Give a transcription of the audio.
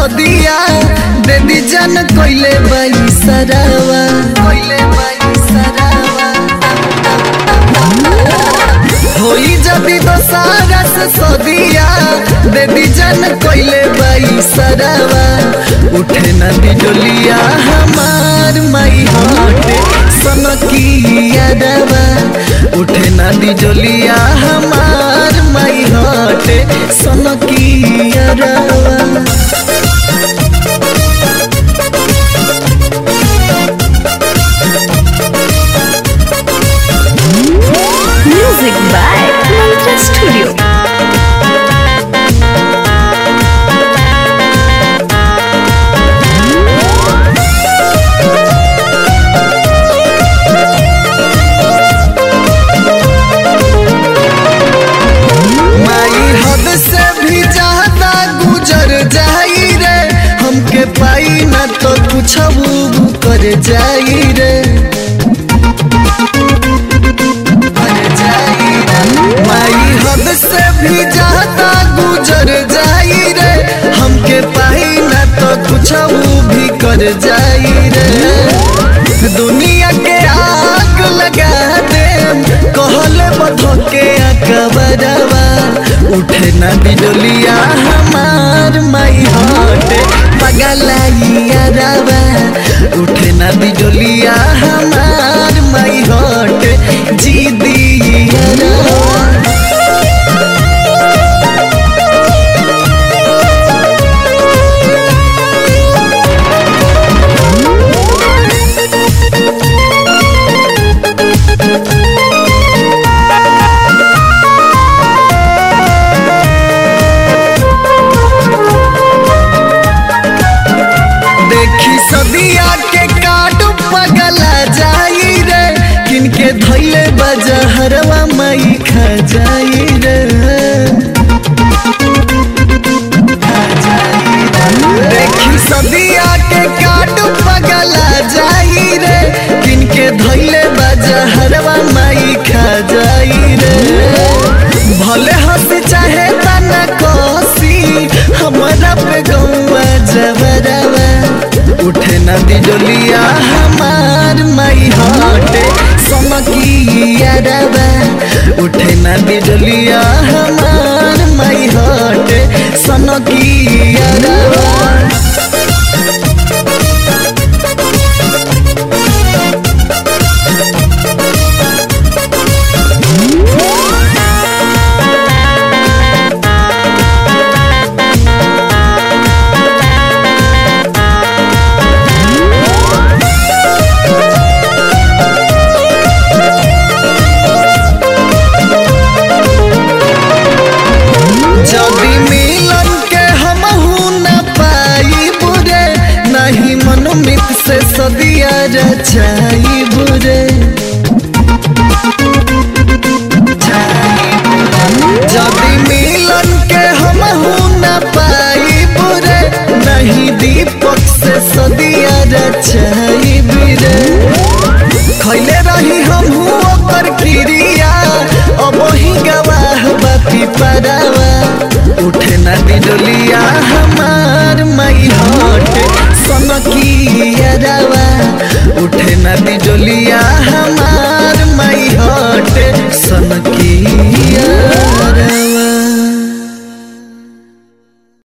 सदिया दे दी जान कोइले बाई सरावा कोइले बाई सरावा होई जदी दोसारा से सदिया दे दी जान कोइले बाई सरावा उठे नदी डोलिया हमार माई हाटे सनकिया दवा उठे नदी डोलिया हमार माई हाटे सनकिया दवा Music by Mantra Studio. माई हद से भी ज्यादा गुजर जाई रे हमके पाई ना तो कुछ कर जाई रे कर जाई रे। माई हद से भी ज्यादा गुजर जाई रे हमके पाई ना तो कुछ भी कर जाई रे दुनिया के आग लगा दे कहले बधके अकबरवा उठे ना बिजलिया हमार माई हटे पगलाइया रवा उठे ना बिजलिया हमार माई हटे जी दिया रवा देखी सदिया के काट पगला जाई रे किनके धैले बजहरवा मई खा जाई रे खा जाई रे। देखी सदिया के काट पगला जाई रे किनके धैले बजहरवा मई खा जाई रे भले हंस चाहे तना कसी हमारा पे गौवा जबरवा उठे नदी डोलिया हमार माई हटे समकिया रवा उठे नदी डोलिया हमार माई हटे सनकिया रवा जदि मिलन के हमहू न पाई बुरे नहीं मनोमित से सदिया रचाई बुरे जदि मिलन के हमहू न पाई बुरे नहीं दीपक से सदिया रचाई बुरे खैले रही हमहू ओकर क्रिया अब ही गवाह बाती परावा उठे ना डोलिया हमार माई हट सनकिया रवा उठे ना डोलिया हमार माई हट सनकिया